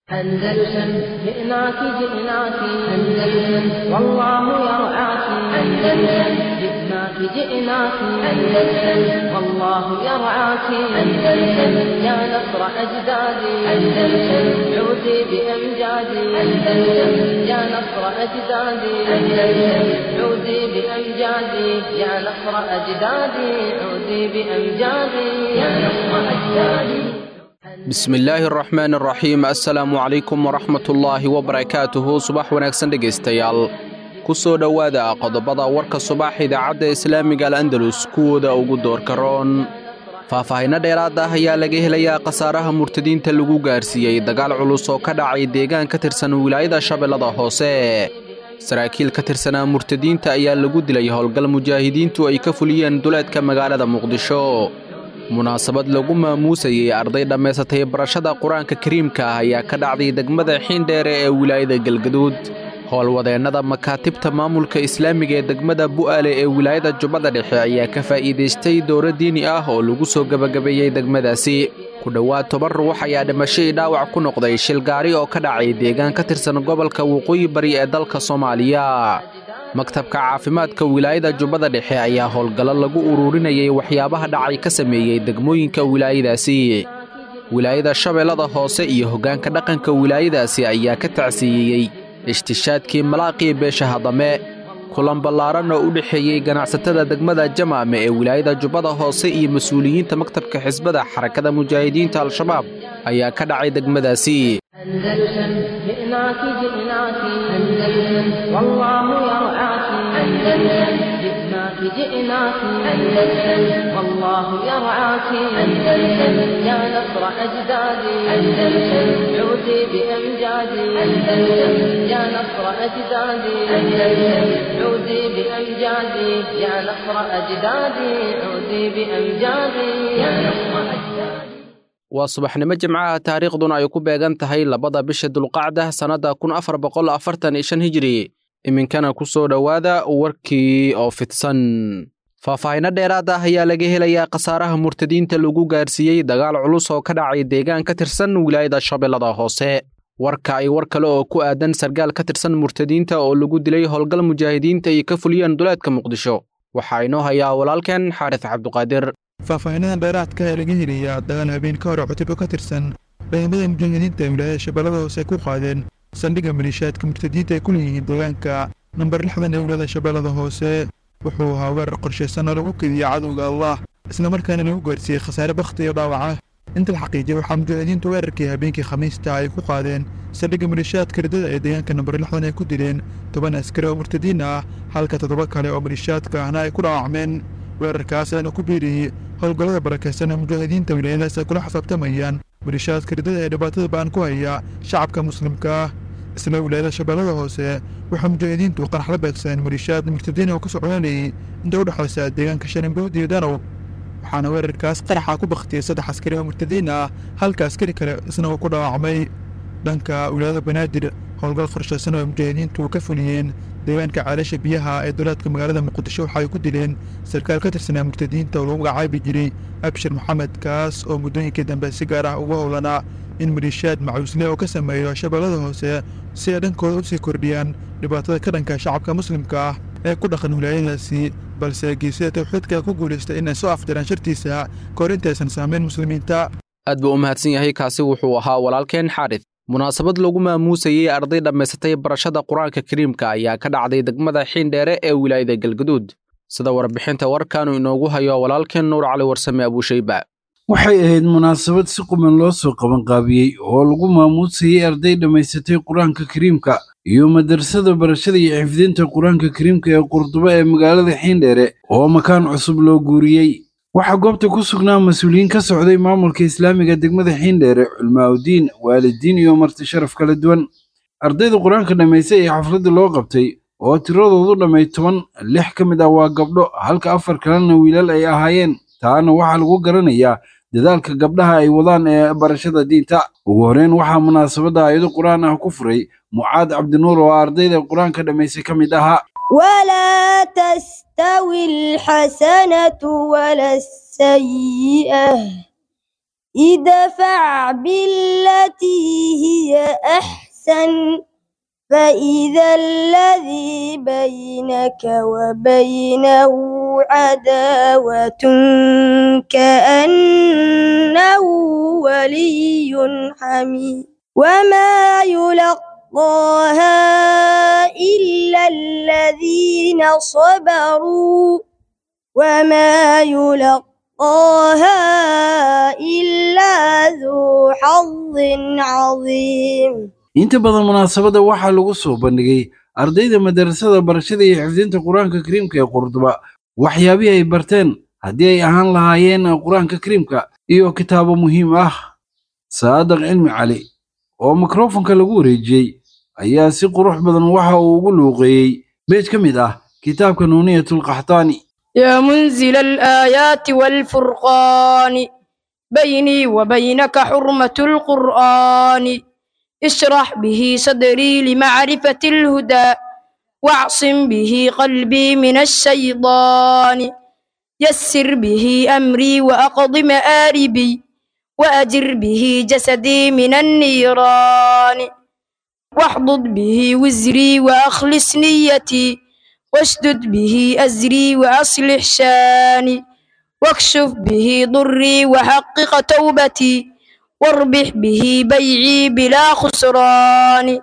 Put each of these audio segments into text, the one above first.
أندلسن جئناك جئناك أندلسن والله يرعاك أندلسن جئناك جئناك أندلسن والله يرعاك أندلسن يا نصر أجدادي أندلسن عودي بأمجادي أندلسن يا نصر أجدادي أندلسن عودي بأمجادي يا نصر أجدادي عودي بأمجادي يا نصر أجدادي bismillaahi araxmaan araxiim assalaamu calaykum waraxmatullaahi wabarakaatuhu subax wanaagsan dhegaystayaal ku soo dhowaada qodobada warka subax idaacadda islaamiga al'andalus kuwooda ugu doorka roon faahfaahinno dheeraad ah ayaa laga helayaa khasaaraha murtadiinta lagu gaarsiiyey dagaal culus oo ka dhacay deegaan ka tirsan wilaayada shabeellada hoose saraakiil ka tirsanaa murtadiinta ayaa lagu dilay howlgal mujaahidiintu ay ka fuliyeen duleedka magaalada muqdisho munaasabad lagu maamuusayey arday dhammaysatay barashada qur-aanka kariimka ah ayaa ka dhacday degmada xiindheere ee wilaayada galgaduud howlwadeennada makaatibta maamulka islaamiga ee degmada bu'aale ee wilaayada jubbada dhexe ayaa ka faa'iidaystay dowro diini ah oo lagu soo gebagabeeyey degmadaasi ku dhowaad toban ruux ayaa dhimashadii dhaawac ku noqday shil gaari oo ka dhacay deegaan ka tirsan gobolka waqooyi bari ee dalka soomaaliya maktabka caafimaadka wilaayada jubbada dhexe ayaa howlgallo lagu ururinayay waxyaabaha dhacay ka sameeyey degmooyinka wilaayadaasi wilaayada shabeellada hoose iyo hoggaanka dhaqanka wilaayadaasi ayaa ka tacsiiyeyey ishtishaadkii malaaqii beesha hadame kulan ballaaran oo u dhexeeyey ganacsatada degmada jamaame ee wilaayada jubbada hoose iyo mas-uuliyiinta maktabka xisbada xarakada mujaahidiinta al-shabaab ayaa ka dhacay degmadaasi أندلسن جئناك جئناك أندلسن والله يرعاك أندلسن جئناك جئناك أندلسن والله يرعاك أندلسن يا نصر أجدادي أندلسن عودي بأمجادي أندلسن يا نصر أجدادي أندلسن عودي بأمجادي يا نصر أجدادي عودي بأمجادي يا نصر أجدادي waa subaxnimo jimcaha taariikhduna ay ku beegan tahay labada bisha dulqacda sannadda kun afar boqol afartan iyo shan hijiri iminkana ku soo dhowaada warkii oo fidsan faahfaahinno dheeraad ah ayaa laga helayaa khasaaraha murtadiinta lagu gaarsiiyey dagaal culus oo ka dhacay deegaan ka tirsan wilaayada shabeellada hoose warka ay war kale oo ku aadan sargaal ka tirsan murtadiinta oo lagu dilay howlgal mujaahidiinta ay ka fuliyeen duleedka muqdisho waxaa inoo hayaa walaalkeen xaaris cabduqaadir faahfaahinada dheeraadka ee laga helayaa dagaal habeen ka hore cutubyo ka tirsan ciidamada mujaahidiinta ee wilaayada shabeellada hoose ay ku qaadeen saldhigga maliishaadka murtadiinta ay ku leeyihiin deegaanka namber lixdan ee wilaayada shabeellada hoose wuxuu ahaa weerar qorshaysan oo lagu kediyey cadowga allah islamarkaana lagu gaarsiiyey khasaare bakhti iyo dhaawaca inta la xaqiijiyay waxaa mujaahidiintu weerarkii habeenkii khamiista ay ku qaadeen saldhigga maliishaadka ridada ee deegaanka namber lixdan ay ku dileen toban askari oo murtadiin ah halka toddoba kale oo maliishaadka ahna ay ku dhaawacmeen weerarkaas aana ku biiriyey howlgallada barakaysan ee mujaahidiinta wilaayadaas ay kula xisaabtamayaan maliishaadka ridada ee dhibaatada ba'an ku haya shacabka muslimka ah isla wilaayada shabeellada hoose waxaa mujaahidiintu qarax la beegsadeen maliishaad murtadiin oo ka socdaalayay inta u dhexaysa deegaanka sharimbood iyo danow waxaana weerarkaas qaraxa ku bakhtiyey saddex askari oo murtadiin ah halka askari kale isna uu ku dhaawacmay dhanka wilaayada banaadir howlgal qorshaysan oo mujaahidiintu ka fuliyeen deegaanka caalasha biyaha ee dowlaadka magaalada muqdisho waxaay ku dileen sarkaal ka tirsanaa murtadiinta oo lagu magacaabi jiray abshir maxamed kaas oo muddooyinkii dambe si gaar ah ugu howlanaa in maliishaad macuusle oo ka sameeyo shabeellada hoose si ay dhankooda usii kordhiyaan dhibaatada ka dhanka shacabka muslimka ah ee ku dhaqan wilaayadaasi balse geesida tawxiidka ku guulaystay inay soo afjaraan shartiisa kahor intaysan saamayn muslimiinta aad buu u mahadsan yahay kaasi wuxuu ahaa walaalkeen xaaris munaasabad lagu maamuusayey arday dhammaysatay barashada qur-aanka kariimka ayaa ka dhacday degmada xiindheere ee wilaayada galgaduud sida warbixinta warkaanu inoogu hayo walaalkeen nuur cali warsame abuushayba waxay ahayd munaasabad si quman loo soo qabanqaabiyey oo lagu maamuusayey arday dhammaysatay qur-aanka kariimka iyo madrasada barashada iyo xifdinta qur-aanka kariimka ee qurdubo ee magaalada xiindheere oo makaan cusub loo guuriyey waxaa goobta ku sugnaa mas-uuliyiin ka socday maamulka islaamiga degmada xiindheere culmaaudiin waalidiin iyo marti sharaf kala duwan ardayda qur-aanka dhammaystay ee xafladda loo qabtay oo tiradoodu dhammay toban lix ka mid ah waa gabdho halka afar kalena wiilal ay ahaayeen taana waxaa lagu garanayaa dadaalka gabdhaha ay wadaan ee barashada diinta ugu horreyn waxaa munaasabadda aayado qur-aan ah ku furay mucaad cabdinuur oo ardayda qur-aanka dhammaystay ka mid ahaa ولا تستوي الحسنة ولا السيئة ادفع بالتي هي أحسن فإذا الذي بينك وبينه عداوة كأنه ولي حميد وما يلقاها إلا الذين صبروا وما يلقاها إلا ذو حظ عظيم inta badan munaasabadda waxaa lagu soo bandhigay ardayda madarasada barashada iyo xifdinta qur-aanka kariimka ee qurduba waxyaabihii ay barteen haddii ay ahaan lahaayeen qur-aanka kariimka iyo kitaabo muhiim ah saadaq cilmi cali oo mikrofonka lagu wareejiyey ayaa si qurux badan waxa uu ugu luuqeeyey beej ka mid ah kitaabka nuuniyatulqaxtaani يا منزل الآيات والفرقان بيني وبينك حرمة القرآن اشرح به صدري لمعرفة الهدى واعصم به قلبي من الشيطان يسر به أمري وأقض مآربي وأجر به جسدي من النيران واحضض به وزري وأخلص نيتي واشدد به أزري وأصلح شاني واكشف به ضري وحقق توبتي واربح به بيعي بلا خسران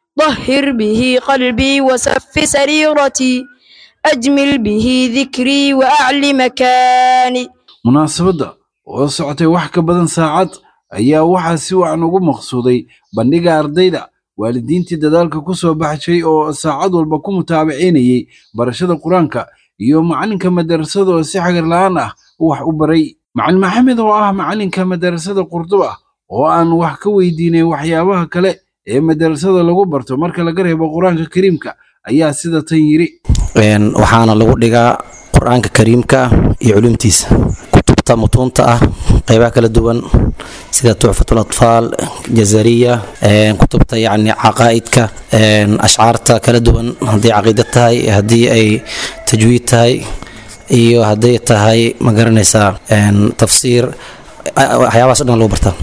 طهر به قلبي وسف سريرتي أجمل به ذكري وأعل مكاني munaasabadda oo socotay wax ka badan saacad ayaa waxaa si wacan ugu maqsuuday bandhiga ardayda waalidiintii dadaalka ku soo baxshay oo saacad walba ku mutaabacinayay barashada qur-aanka iyo macalinka madarasada oo si xagar la'aan ah wax u baray macalin maxamed oo ah macalinka madarasada qurduba oo aan wax ka weydiinay waxyaabaha kale ee madarasada lagu barto marka laga reebo qur-aanka kariimka ayaa sida tan yiri waxaana lagu dhigaa qur-aanka kariimka iyo culumtiisa kutubta mutuunta ah qeybaha kala duwan sida tuxfatul atfaal jazariya kutubta yacni caqaa'idka ashcaarta kala duwan haddii caqiida tahay haddii ay tajwiid tahay iyo hadday tahay ma garanaysaa tafsiir waxyaabahaas o dhan lagu bartaa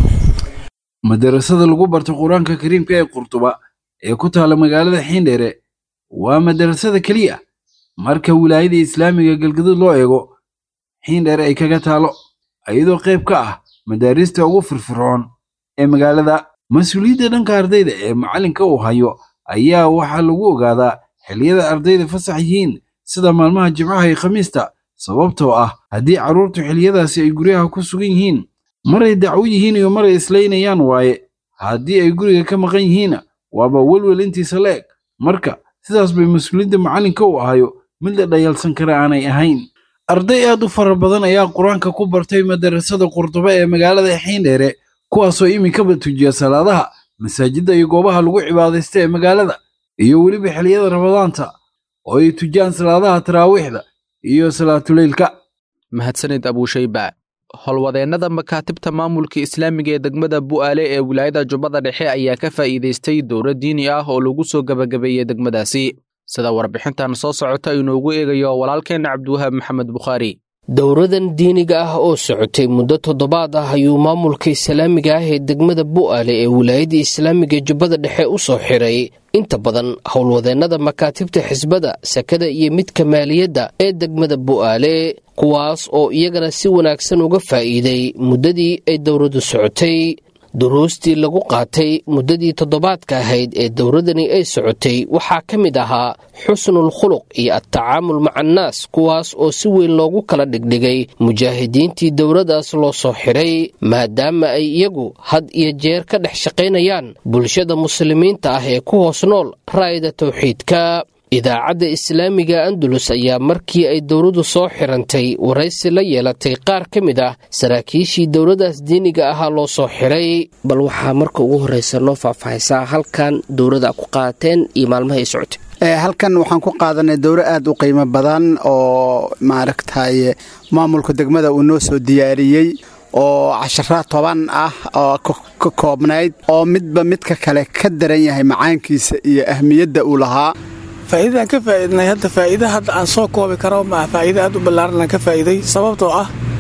madarasada lagu barto qur-aanka kariimka ee qurduba ee ku taala magaalada xiindheere waa madarasada keliya marka wilaayada islaamiga galgaduud loo eego xiindheere ay kaga taalo iyadoo qayb ka ah madaarista ugu firfircoon ee magaalada mas-uuliyadda dhanka ardayda ee macalinka uu hayo ayaa waxaa lagu ogaadaa xilliyada ardayda fasax yihiin sida maalmaha jimcaha iyo khamiista sababtoo ah haddii carruurtu xilliyadaasi ay guryaha ku sugan yihiin maray dacwo yihiin iyo maray islaynayaan waaye haddii ay guriga ka maqan yihiinna waaba welwel intiisa la eg marka sidaas bay mas-uuliyadda macalinka uu ahayo mid la dhayalsan kara aanay ahayn arday aad u fara badan ayaa qur-aanka ku bartay madarasada qurduba ee magaalada xiindheere kuwaasoo iminkaba tujiya salaadaha masaajidda iyo goobaha lagu cibaadaysta ee magaalada iyo weliba xilliyada ramadaanta oo ay tujiyaan salaadaha taraawiixda iyo salaatuleylka mahadsanid abuushayba howlwadeennada makaatibta maamulka islaamiga ee degmada bu'aale ee wilaayada jubbada dhexe ayaa ka faa'iidaystay dowro diini ah oo lagu soo gebagabeeyey degmadaasi sida warbixintan soo socota inoogu eegayo walaalkeenna cabdiwahaab maxamed bukhaari dowradan diiniga ah oo socotay muddo toddobaad ah ayuu maamulka islaamiga ah ee degmada bu'aale ee wilaayada islaamiga jubbada dhexe u soo xiray inta badan howlwadeennada makaatibta xisbada sakada iyo midka maaliyadda ee degmada bu'aale kuwaas oo iyagana si wanaagsan uga faa'iiday muddadii ay dowladdu socotay duruustii lagu qaatay muddadii toddobaadka ahayd ee dowladani ay socotay waxaa ka mid ahaa xusnul khuluq iyo adtacaamul maca annaas kuwaas oo si weyn loogu kala dhigdhigay mujaahidiintii dowladdaas loo soo xiray maadaama ay iyagu had iyo jeer ka dhex shaqaynayaan bulshada muslimiinta ah ee ku hoos nool raa'ida tawxiidka idaacadda islaamiga andalus ayaa markii ay dowladdu soo xirantay waraysi la yeelatay qaar ka mid ah saraakiishii dowladdaas diiniga ahaa loo soo xiray bal waxaa marka ugu horreysa noo faahfaahaysaa halkan dowladda ku qaateen iyo maalmaha ay socotay halkan waxaan ku qaadanay dowro aad u qiimo badan oo maaragtay maamulka degmada uu noo soo diyaariyey oo cashara toban ah oo ka koobnayd oo midba midka kale ka daran yahay macaankiisa iyo ahmiyadda uu lahaa faa'iidadaan ka faa'iidnay hadda faa'iida hadda aan soo koobi karo maa faa'iida aad u ballaaran aan ka faa'iiday sababtoo ah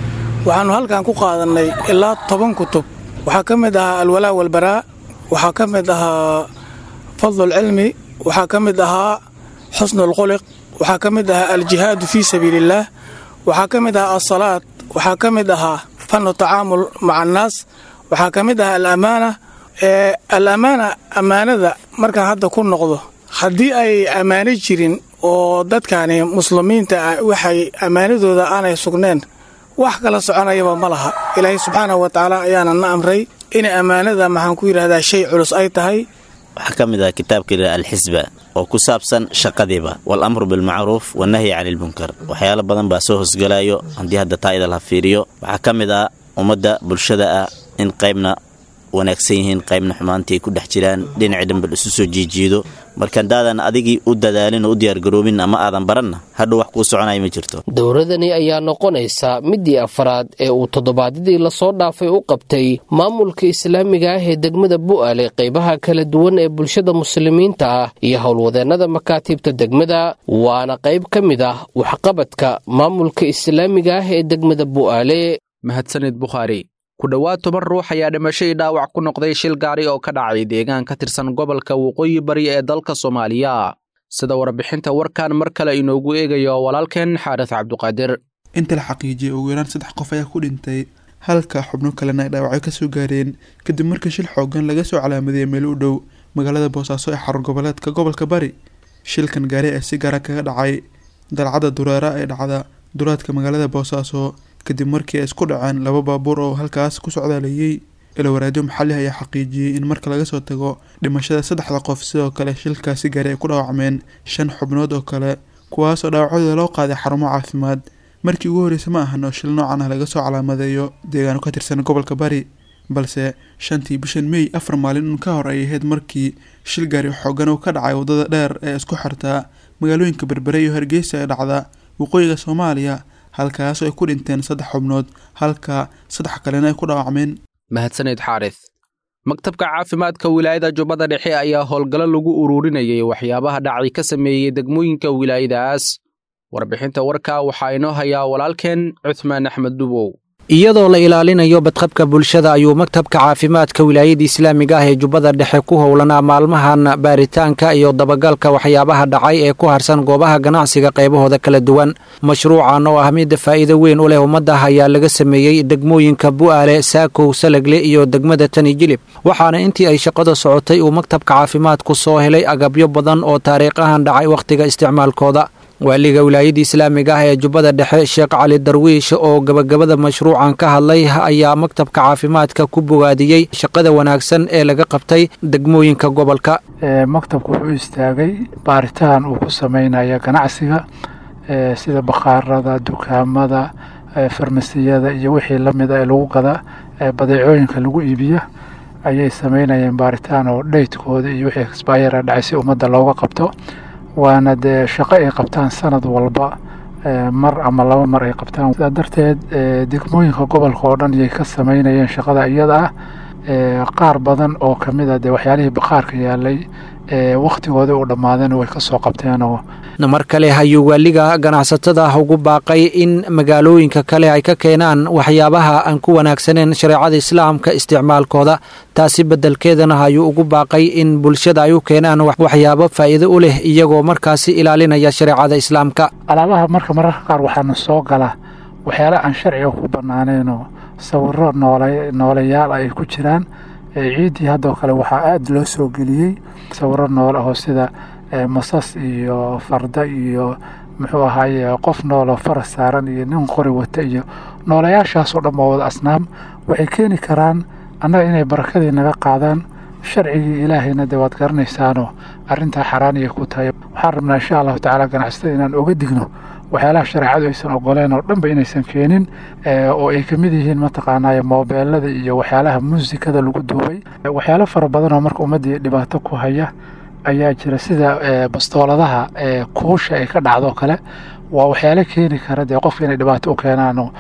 waxaannu halkan ku qaadannay ilaa toban kutub waxaa ka mid ahaa alwalaa walbaraa waxaa ka mid ahaa fadlulcilmi waxaa ka mid ahaa xusnulquliq waxaa ka mid ahaa aljihaadu fii sabiiliillaah waxaa ka mid ahaa alsalaad waxaa ka mid ahaa fannu tacaamul maca annaas waxaa ka mid ahaa alamaana ee alamaana ammaanada markaan hadda ku noqdo haddii ay ammaano jirin oo dadkani muslimiinta ah waxay ammaanadooda aanay sugneen wax kala soconayaba ma laha ilaahay subxaanahu wa tacaala ayaana na amray inay ammaanada maxaan ku yidhahdaa shay culus ay tahay waxaa ka mid ah kitaabka alxisba oo ku saabsan shaqadiiba walamru bilmacruuf wanahyi cani ilmunkar waxyaalo badan baa soo hosgalayo haddii hadda taa idal ha fiiriyo waxaa ka mid ah ummadda bulshada ah in qaybna wanaagsan yihiin qaybna xumaantii ay ku dhex jiraan dhinacii dhanbal isu soo jiijiido marka haddaadan adigii u dadaalin oo u diyaargaroobin ama aadan baranna hadhow wax kuu soconaya ma jirto dowladani ayaa noqonaysa midii afraad ee uu toddobaadyadii lasoo dhaafay u qabtay maamulka islaamiga ah ee degmada bu'aale qaybaha kala duwan ee bulshada muslimiinta ah iyo howlwadeennada makaatiibta degmada waana qayb ka mid ah waxqabadka maamulka islaamiga ah ee degmada bu'aale mahadsanid bukhaari ku dhowaad toban ruux ayaa dhimashadii dhaawac ku noqday shil gaari oo ka dhacay deegaan ka tirsan gobolka waqooyi bari ee dalka soomaaliya sida warbixinta warkan mar kale inoogu eegayo walaalkeen xaaris cabduqaadir inta la xaqiijiyey ugu yaraan saddex qof ayaa ku dhintay halka xubno kalena ay dhaawacyo ka soo gaareen kadib markii shil xoogan laga soo calaamadeeyay meel u dhow magaalada boosaaso ee xarun goboleedka gobolka bari shilkan gaari ee si gaara kaga dhacay dalcadda dureera ee dhacda duraadka magaalada boosaaso kadib markii ay isku dhaceen laba baabuur oo halkaas ku socdaalayay ilowaraadyo maxalli ayaa xaqiijiyey in marka laga soo tago dhimashada saddexda qof sidoo kale shilkaasi gaari ay ku dhaawacmeen shan xubnood oo kale kuwaasoo dhaawacadooda loo qaaday xarumo caafimaad markii ugu horreysay ma ahan oo shil noocan ah laga soo calaamadeeyo deegaano ka tirsan gobolka bari balse shantii bishan mey afar maalin un ka hor ay ahayd markii shil gaari xoogan uu ka dhacay waddada dheer ee isku xirtaa magaalooyinka berbere iyo hargeysa ee dhacda waqooyiga soomaaliya halkaas oo ay ku dhinteen saddex xubnood halka saddex kalena ay ku dhaawacmeen mahadsanid xaaris maktabka caafimaadka wilaayada jubbada dhexe ayaa howlgallo lagu ururinayay waxyaabaha dhacay ka sameeyey degmooyinka wilaayadaas warbixinta warka waxaa inoo hayaa walaalkeen cuthmaan axmed dubow iyadoo la ilaalinayo badqabka bulshada ayuu maktabka caafimaadka wilaayada islaamiga ah ee jubbada dhexe ku howlanaa maalmahan baaritaanka iyo dabagalka waxyaabaha dhacay ee ku harsan goobaha ganacsiga qaybahooda kala duwan mashruucan oo ah midda faa'iido weyn u leh ummadda ayaa laga sameeyey degmooyinka bu'aale saakow salagle iyo degmada tani jilib waxaana intii ay shaqada socotay uu maktabka caafimaadku soo helay agabyo badan oo taariikh ahan dhacay wakhtiga isticmaalkooda waaliga wilaayadda islaamiga ah ee jubbada dhexe sheekh cali darwiish oo gabagabada mashruucan ka hadlay ayaa maktabka caafimaadka ku bogaadiyey shaqada wanaagsan ee laga qabtay degmooyinka gobolka maktabku wuxuu istaagay baaritaan uu ku sameynaya ganacsiga sida bakhaarada dukaamada farmasiyada iyo wixii la mid a ee lagu gada badeecooyinka lagu iibiya ayay sameynayeen baaritaan oo dhaytkooda iyo wixii exbayara dhacay si ummadda looga qabto waana dee shaqo ay qabtaan sanad walba mar ama laba mar ay qabtaan sidaa darteed degmooyinka gobolka oo dhan iyay ka sameynayeen shaqada iyada ah qaar badan oo ka mid a dee waxyaalihii bakhaarka yaalay wakhtigooda u dhammaadeen way ka soo qabteenoo mar kale ayuu waaliga ganacsatada ugu baaqay in magaalooyinka kale ay ka keenaan waxyaabaha aan ku wanaagsaneen shareecada islaamka isticmaalkooda taasi beddelkeedana ayuu ugu baaqay in bulshada ay u keenaan waxyaabo faa'iido u leh iyagoo markaasi ilaalinaya shareecada islaamka alaabaha marka mararka qaar waxaana soo gala waxyaala aan sharciga ku bannaaneenoo sawiro noole nooleyaal ay ku jiraan ciiddii haddoo kale waxaa aada loo soo geliyey sawiro noole oo sida masas iyo farda iyo muxuu ahaaye qof nooloo faras saaran iyo nin qori wata iyo noolayaashaasoo dhan waa wada asnaam waxay keeni karaan annaga inay barakadii naga qaadaan sharcigii ilaahayna dee waad garanaysaanoo arrintaa xaraaniyay ku tahay waxaan rabnaa insha allahu tacaala ganacsatada inaan oga digno waxyaalaha shareecadu aysan ogoleen oo dhanba inaysan keenin oo ay ka mid yihiin mataqaanaaye moobeelada iyo waxyaalaha muusikada lagu duubay waxyaalo fara badan oo marka ummaddii dhibaato ku haya ayaa jira sida bastooladaha kuusha ay ka dhacdo kale waa waxyaalo keeni kara dee qofka inay dhibaato u keenaano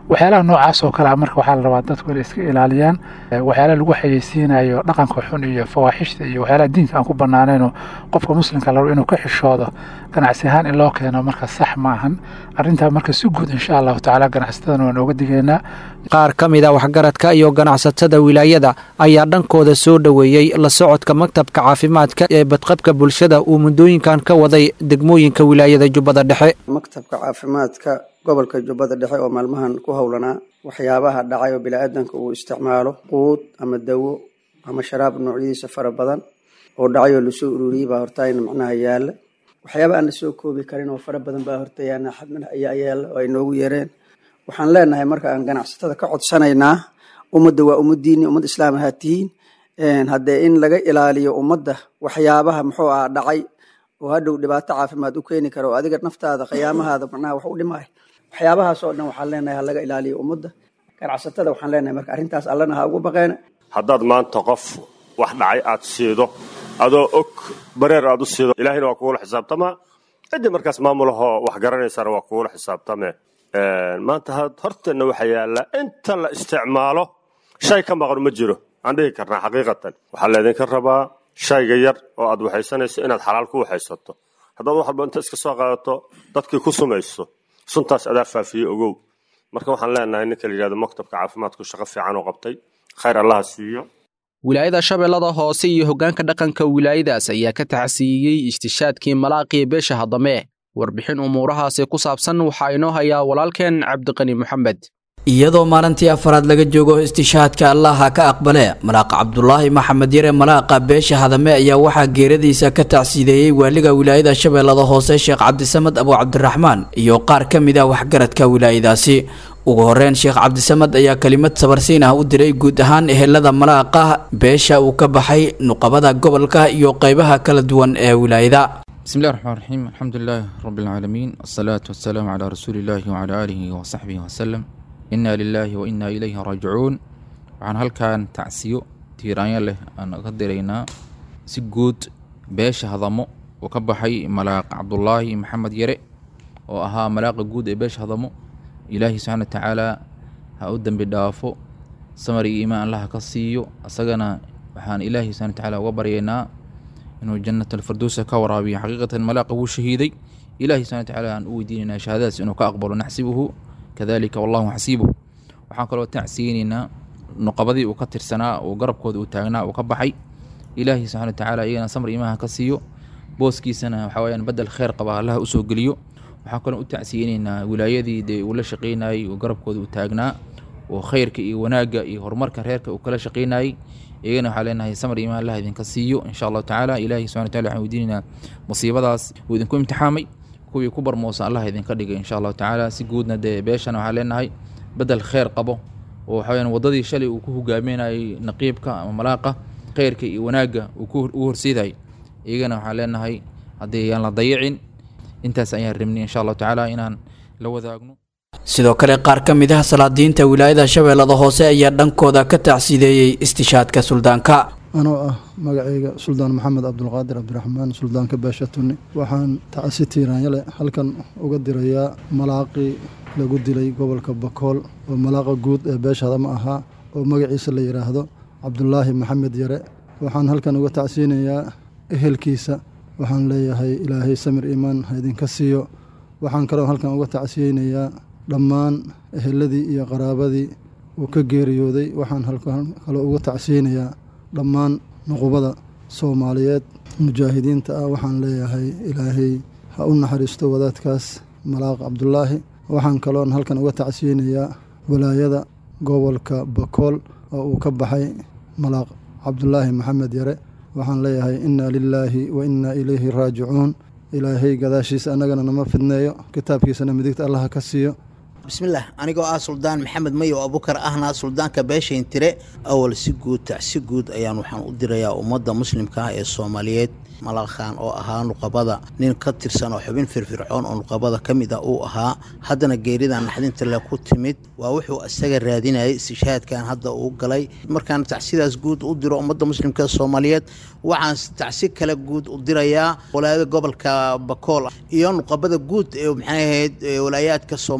waxyaalaha noocaas oo kale ah marka waxaa la rabaa dadku inay iska ilaaliyaan waxyaalaha lagu xayeysiinayo dhaqanka xun iyo fawaaxishta iyo waxyaalaha diinka aan ku banaanayno qofka muslimka la rabo inuu ka xishoodo ganacsi ahaan in loo keeno marka sax ma ahan arrintaa marka si guud insha allahu tacaala ganacsatadana waan ooga digaynaa qaar ka mid a waxgaradka iyo ganacsatada wilaayada ayaa dhankooda soo dhoweeyey la socodka maktabka caafimaadka ee badqabka bulshada uu muddooyinkan ka waday degmooyinka wilaayada jubbada dhexe maktabka caafimaadka gobolka jubbada dhexe oo maalmahan ku howlanaa waxyaabaha dhacay oo biniaadanka uu isticmaalo quud ama dawo ama sharaab noocyadiisa fara badan oo dhacay oo lasoo ururiyey baa hortaayna macnaha yaala waxyaaba aan la soo koobi karin oo fara badan baa hortayaana xadmana ayaa yaala oo ay noogu yeereen waxaan leenahay marka aan ganacsatada ka codsanaynaa ummadda waa ummadiini ummad islaam ahaa tihiin haddee in laga ilaaliyo ummadda waxyaabaha muxuu ah dhacay oo hadhow dhibaato caafimaad u keeni kara oo adiga naftaada khiyaamahaada macnaha wax u dhimay waxyaabahaas oo dhan waxaan leenahay ha laga ilaaliyo ummadda ganacsatada waxaan leenahay marka arrintaas allana ha ugu baqeena haddaad maanta qof wax dhacay aad siido adoo og bareer aad u siido ilaahayna waa kugula xisaabtamaa ciddii markaas maamulahoo wax garanaysana waa kugula xisaabtamee maanta horteenna waxaa yaalla inta la isticmaalo shay ka maqan ma jiro aan dhihi karnaa xaqiiqatan waxaa laydinka rabaa shayga yar oo aad waxaysanayso inaad xalaal ku waxaysato haddaad wax walba inta iska soo qaadato dadkii ku sumayso suntaas adaa faafiye ogow marka waxaan leenahay ninka la yidhahdo maktabka caafimaadku shaqo fiican oo qabtay khayr allaha siiyo wilaayada shabeellada hoose iyo hoggaanka dhaqanka wilaayadaas ayaa ka taxsiiyey istishaadkii malaaqiya beesha haddame warbixin umuurahaasi ku saabsan waxaa inoo hayaa walaalkeen cabdiqani moxamed iyadoo maalintii afaraad laga joogo istishaadka allaha ka aqbale malaaqa cabdulaahi maxamed yare malaaqa beesha hadame ayaa waxaa geeradiisa ka tacsiideeyey waaliga wilaayada shabeellada hoose sheekh cabdisamad abu cabdiraxmaan iyo qaar ka mid ah waxgaradka wilaayadaasi ugu horeyn sheekh cabdisamad ayaa kelimad sabarsiin ah u diray guud ahaan ehelada malaaqa beesha uu ka baxay nuqabada gobolka iyo qeybaha kala duwan ee wilaayada بسم الله الرحمن الرحيم الحمد لله رب العالمين الصلاة والسلام على رسول الله وعلى آله وصحبه وسلم إنا لله وإنا إليه راجعون waxaan halkan tacsiyo tiiraanya leh aan ka diraynaa si guud beesha hadamo uu ka baxay malaaq cabdulaahi maxamed yare oo ahaa malaaqa guud ee beesha hadamo ilaahi subxaana watacaala ha u dembi dhaafo samar iyo iimaan allaha ka siiyo asagana waxaan ilaahi subxana watacaala uga baryaynaa inuu jannat alfirdowsa ka waraabiyo xaqiiqatan malaaqa wuu shahiiday ilahi subxana watacaala aan u weydiinaynaa shahaadadaas inuu ka aqbalo naxsibuhu kadalika wallahu xasiibuhu waxaan kaloo tacsiyeynaynaa nuqabadii uu ka tirsanaa uu garabkooda uu taagnaa uu ka baxay ilaahi subxana watacaala iyagana samar iimaha ka siiyo booskiisana waxa weyaan bedel kheyr qaba allaha usoo geliyo waxaan kaloo u tacsiyeynaynaa wilaayadii dee uu la shaqeynayey uu garabkooda uu taagnaa oo khayrka iyo wanaagga iyo horumarka reerka uu kala shaqeynayey iyagana waxaa leenahay samar iimaan allah idinka siiyo insha allahu tacaala ilahi subxana wataala waxaan weydiinaynaa musiibadaas uu idinku imtixaamay kuwii ku barmoosa allah idinka dhigay insha allahu tacaala si guudna dee beeshana waxaan leenahay bedel kheyr qabo oo waxa weyaan waddadii shalay uu ku hogaaminayay naqiibka ama malaaqa khayrka iyo wanaagga uu ku ugu horseedayay iyagana waxaan leenahay haddii ayaan la dayicin intaas ayaan rabnay insha allahu tacaala inaan la wadaagno sidoo kale qaar ka mid ah salaadiinta wilaayada shabeellada hoose ayaa dhankooda ka tacsiideeyey istishaadka suldaanka anoo ah magacayga suldaan maxamed cabdulqaadir cabdiraxmaan suldaanka beesha tunni waxaan tacsi tiiraanyale halkan uga dirayaa malaaqii lagu dilay gobolka bakool oo malaaqa guud ee beesha hadama ahaa oo magaciisa la yidhaahdo cabdulaahi maxamed yare waxaan halkan uga tacsiyinayaa ehelkiisa waxaan leeyahay ilaahay samir iimaan ha idinka siiyo waxaan kaloo halkan uga tacsiyeynayaa dhammaan eheladii iyo qaraabadii uu ka geeriyooday waxaan halkan kaloo uga tacsiyeynayaa dhammaan nuqubada soomaaliyeed mujaahidiinta ah waxaan leeyahay ilaahay ha u naxariisto wadaadkaas malaaq cabdulaahi waxaan kaloon halkan uga tacsiyeynayaa walaayada gobolka bakool oo uu ka baxay malaaq cabdulaahi maxamed yare waxaan leeyahay innaa lilaahi wa innaa ilayhi raajicuun ilaahay gadaashiisa annagana nama fidneeyo kitaabkiisana midigta allaha ka siiyo bismillaah anigoo ah suldaan maxamed mayo abukar ahna suldaanka beeshayn tire awal si guud tacsi guud ayaan waxaan u dirayaa ummadda muslimka ah ee soomaaliyeed malakhan oo ahaa nuqabada nin ka tirsan oo xubin firfircoon oo nuqabada ka mid ah uu ahaa haddana geeridan naxdinta le ku timid waa wuxuu isaga raadinayay istishaadkan hadda uu galay markaan tacsidaas guud u diro ummadda muslimka soomaaliyeed waxaan tacsi kale guud u dirayaa walaayada gobolka bakool iyo nuqabada guud ee maxay ahayd walaayaadka soomaaliyeed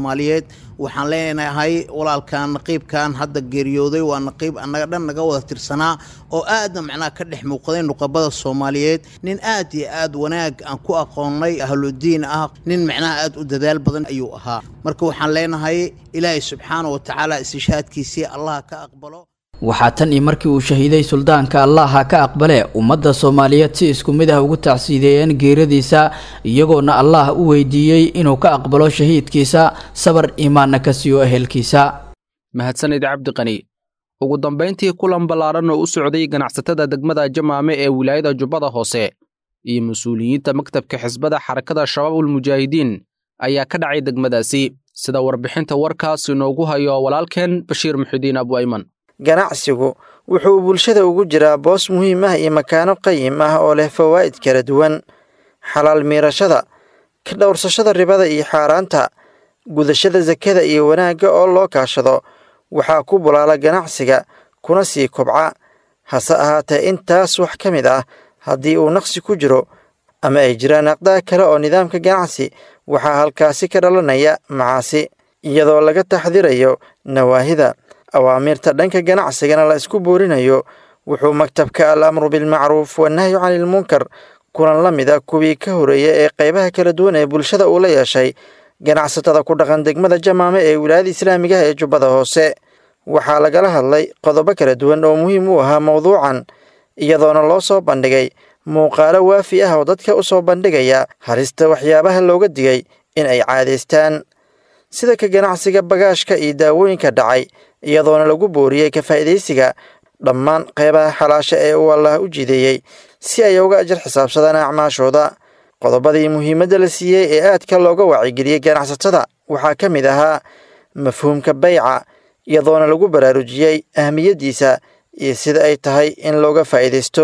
waxaan leenahay walaalkan naqiibkan hadda geeriyooday waa naqiib annaga dhan naga wada tirsanaa oo aadna macnaha ka dhex muuqday nuqabada soomaaliyeed nin aad iyo aad wanaag aan ku aqoonnay ahludiin ah nin macnaha aad u dadaal badan ayuu ahaa marka waxaan leenahay ilaahay subxaana wa tacaala istishaadkiisii allah ka aqbalo waxaa tan iyo markii uu shahiiday suldaanka allaha ka aqbale ummadda soomaaliyeed si isku mid ah ugu tacsiideeyeen geeradiisa iyagoona allah u weydiiyey inuu ka aqbalo shahiidkiisa sabar iimaanna ka siiyo ehelkiisa mahadsanid cabdiqani ugu dambayntii kulan ballaaran oo u socday ganacsatada degmada jamaame ee wilaayada jubbada hoose iyo mas-uuliyiinta maktabka xisbada xarakada shabaabulmujaahidiin ayaa ka dhacay degmadaasi sida warbixinta warkaas inoogu hayo walaalkeen bashiir muxidiin abuayman ganacsigu wuxuu bulshada ugu jiraa boos muhiim ah iyo makaano qayim ah oo leh fawaa'id kala duwan xalaal miirashada ka dhowrsashada ribada iyo xaaraanta gudashada sakada iyo wanaagga oo loo kaashado waxaa ku bulaala ganacsiga kuna sii kobca hase ahaatee intaas wax ka mid ah haddii uu naqsi ku jiro ama ay jiraan aqdaa kale oo nidaamka ganacsi waxaa halkaasi ka dhalanaya macaasi iyadoo laga taxdirayo nawaahida awaamiirta dhanka ganacsigana la isku boorinayo wuxuu maktabka al amru bilmacruuf wanahyu canilmunkar kulan la mida kuwii ka horeeya ee qaybaha kala duwan ee bulshada uu la yeeshay ganacsatada ku dhaqan degmada jamaame ee wilaayada islaamiga ah ee jubbada hoose waxaa lagala hadlay qodobo kala duwan oo muhiim u ahaa mowduucan iyadoona loo soo bandhigay muuqaalo waafi ah oo dadka u soo bandhigaya halista waxyaabaha looga digay in ay caadaystaan sida ka ganacsiga bagaashka iyo daawooyinka dhacay iyadoona lagu booriyey ka faa'iidaysiga dhammaan qeybaha xalaasha ee uu allaah u jideeyey si ay uga ajar xisaabsadaan acmaashooda qodobadii muhiimadda la siiyey ee aadka looga wacyigeliyey ganacsatada waxaa ka mid ahaa mafhuumka bayca iyadoona lagu baraarujiyey ahmiyaddiisa iyo sida ay tahay in looga faa'iidaysto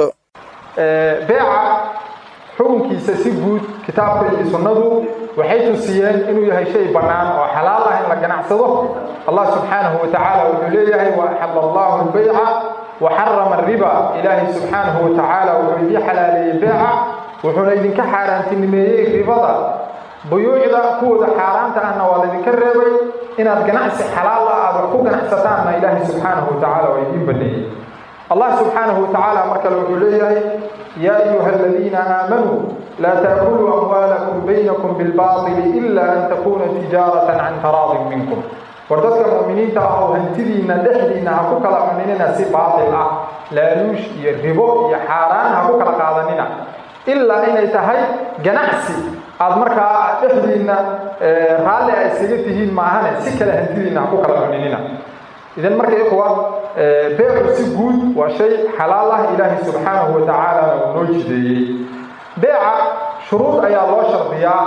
beeca xukunkiisa si guud kitaabka iyo sunnadu waxay tusiyeen inuu yahay shay bannaan oo xalaal ah in la ganacsado allah subxaanahu wa tacaala wuxuu leeyahay wa axalla allahu albayca wa xarama ariba ilaahay subxaanahu wa tacaala wuxuu idii xalaaleeyey beeca wuxuuna idinka xaaraantinimeeyey ribada buyuucda kuwooda xaaraanta ahna waa laydinka reebay inaad ganacsi xalaal ah aad wax ku ganacsataanna ilaahay subxaanahu wa tacaala waa idiin baneeyey allah subxaanahu wa tacaala mar kale wuxuu leeyahay yaa ayuha aladiina aamanuu laa taakuluu amwaalakum baynakum bilbaatili ila an takuuna tijaaratan can taraadin minkum war dadka mu'miniinta ah oo hantidiinna dhexdiinna ha ku kala cuninina si baatil ah laaluush iyo ribo iyo xaaraan ha ku kala qaadanina ilaa inay tahay ganacsi aad markaa dhexdiinna raalli ay isaga tihiin maahane si kale hantidiinna ha ku kala cuninina idan marka ikhwa beecu si guud waa shay xalaal ah ilaahay subxaanahu wa tacaalana uu noo jideeyey beeca shuruud ayaa loo shardiyaa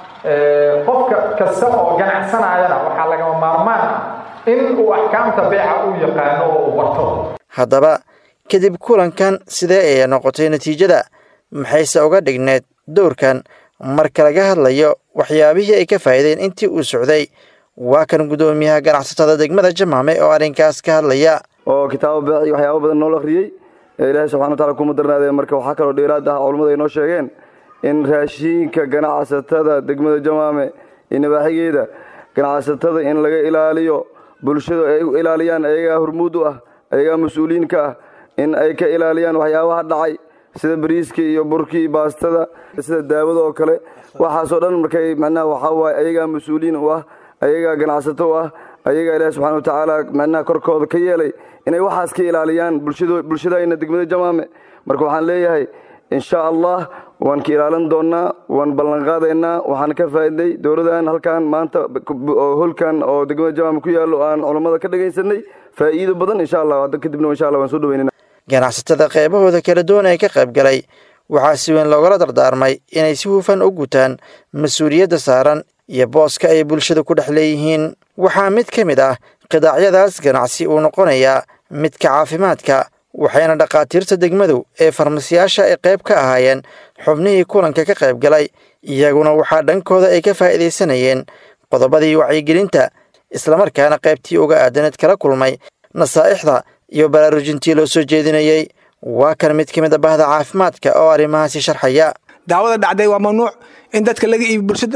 qofka kasta oo ganacsanayana waxaa lagama maarmaan ah in uu axkaamta beeca uu yaqaano oo uu barto haddaba kadib kulankan sidee ayay noqotay natiijada maxayse uga dhigneed dowrkan marka laga hadlayo waxyaabihii ay ka faa'iideen intii uu socday waa kan guddoomiyaha ganacsatada degmada jamaame oo arrinkaas ka hadlaya oo kitaabo beeci waxyaabo badan noo akhriyey ee ilaahay subxana wataala kuma darnaadee marka waxaa kaloo dheeraad ah culammadu ay noo sheegeen in raashiinka ganacsatada degmada jamaame iyo nabaaxigeeda ganacsatada in laga ilaaliyo bulshadu ay u ilaaliyaan ayagaa hormuud u ah ayagaa mas-uuliyiin ka ah in ay ka ilaaliyaan waxyaabaha dhacay sida bariiska iyo burkii baastada sida daawada oo kale waxaasoo dhan markay macnaha waxaa waaye ayagaa mas-uuliyiin u ah ayagaa ganacsato u ah ayagaa ilaahi subxana wa tacaala macnaha korkooda ka yeelay inay waxaas ka ilaaliyaan bulshadayna degmada jamaame marka waxaan leeyahay insha allah waan ka ilaalin doonnaa waan ballanqaadaynaa waxaan ka faa'iday dowladan halkan maanta holkan oo degmada jamaame ku yaallo aan culammada ka dhagaysanay faa'iido badan insha allah hadda kadibna insha allah waan soo dhaweynana ganacsatada qeybahooda kala duwan ee ka qayb galay waxaa si weyn loogala dardaarmay inay si hufan u gutaan mas-uuliyadda saaran iyo booska ay bulshada ku dhex leeyihiin waxaa mid ka mid ah qidaacyadaas ganacsi uu noqonayaa midka caafimaadka waxayna dhakhaatiirta degmadu ee farmasiyaasha ay qayb ka ahaayeen xubnihii kulanka ka qayb galay iyaguna waxaa dhankooda ay ka faa'iidaysanayeen qodobadii wacyigelinta islamarkaana qaybtii uga aadaneed kala kulmay nasaa'ixda iyo baraarujintii loo soo jeedinayey waa kan mid ka mid a bahda caafimaadka oo arrimahaasi sharxaya daawada dhacday waa mamnuuc in dadka laga iibi bulshada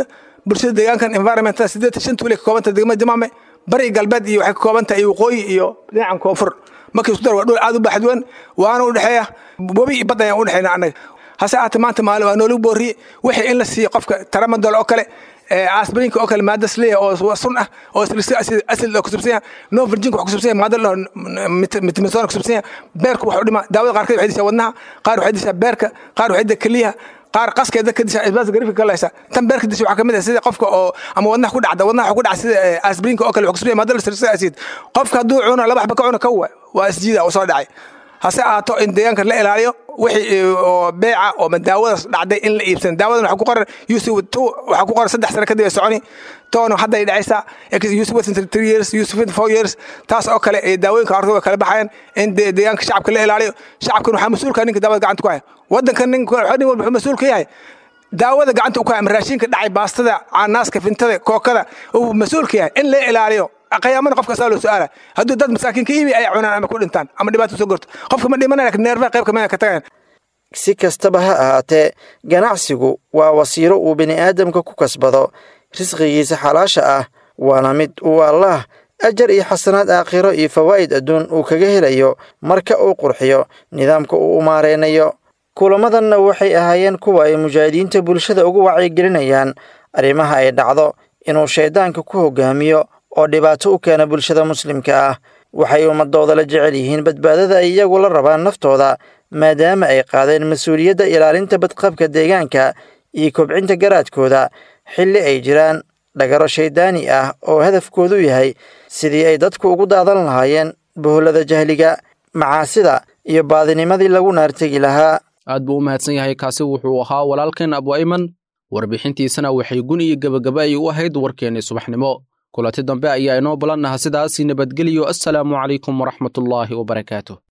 bulshada deegaankan environmentada sideetan shan tuule ka koobanta degmada jamaame bari galbeed iyo waxay ka kooban tahay waqooyi iyo dhinacan koonfur markii isku dar waa dhul aad u baaxad weyn waana u dhexeeya webi iyo badda ayaan u dhexeyna annaga hase ahaatee maanta maalin waa noolagu booriyey wixii in la siiyo qofka taramadol oo kale asbrinka oo kale maada sleya oo sun ah oo asid kusubsan yahay no virginka wax kusubsan yahay maada laho mitmisona kusubsan yahay beerku wax u dhima daawada qaarkeed waxay dishaa wadnaha qaar waxay dishaa beerka qaar waxay dishaa keliyaha qaar qaskeeda ka dishaa isbaas garifka ka laysa tan beerka disha waxaa kamid ah sida qofka oo ama wadnaha ku dhacda wadnaha wax ku dhaca sida asbrinka oo kale wax kusubsan yahay maada lasirsa asid qofka hadduu cuno laba xaba ka cuno kawa waa isjiida oo soo dhacay hase ahaato in deegaanka la ilaaliyo wixii oo beeca oo daawadaas dhacday in la iibsan daawadan waxaa ku qoran yusuf two waxaa ku qoran saddex sano kadib ay soconi toona hadda ay dhacaysaa yusuf within three years yusuf within four years taas oo kale ee daawooyinka horta way kala baxayaan in deegaanka shacabka la ilaaliyo shacabkan waxaa mas-uulka ninka daawada gacanta ku haya wadankan nin nin walba wuxuu mas-uul ka yahay daawada gacanta u ku haya ama raashinka dhacay baastada caanaaska fintada kookada uu mas-uul ka yahay in la ilaaliyo qiyaamana qofka saa loo su-aala hadduu dad masaakiin ka iibi ay cunaan ama ku dhintaan ama dhibaato soo gorto qofka ma dhimanaya lakin neerfaha qayb kamida ka tagayan si kastaba ha ahaatee ganacsigu waa wasiilo uu bini aadamka ku kasbado risqigiisa xalaasha ah waana mid uu allaah ajar iyo xasanaad aakhiro iyo fawaa'id adduun uu kaga helayo marka uu qurxiyo nidaamka uu umaareynayo kulamadanna waxay ahaayeen kuwa ay mujaahidiinta bulshada ugu wacyigelinayaan arrimaha ay dhacdo inuu shayddaanka ku hogaamiyo oo dhibaato u keena bulshada muslimka ah waxay ummadooda la jecel yihiin badbaadada ay iyagu la rabaan naftooda maadaama ay qaadeen mas-uuliyadda ilaalinta badqabka deegaanka iyo kobcinta garaadkooda xilli ay jiraan dhagaro shayddaani ah oo hadafkoodu yahay sidii ay dadku ugu daadan lahaayeen bohollada jahliga macaasida iyo baadinimadii lagu naartegi lahaa aad buu u mahadsan yahay kaasi wuxuu ahaa walaalkeen abu ayman warbixintiisana waxay gun iyo gebagaba ay u ahayd warkeennii subaxnimo kulanti dambe ayaa inoo ballannaha sidaasi nabadgeliyo assalaamu calaykum waraxmatullaahi wabarakaatu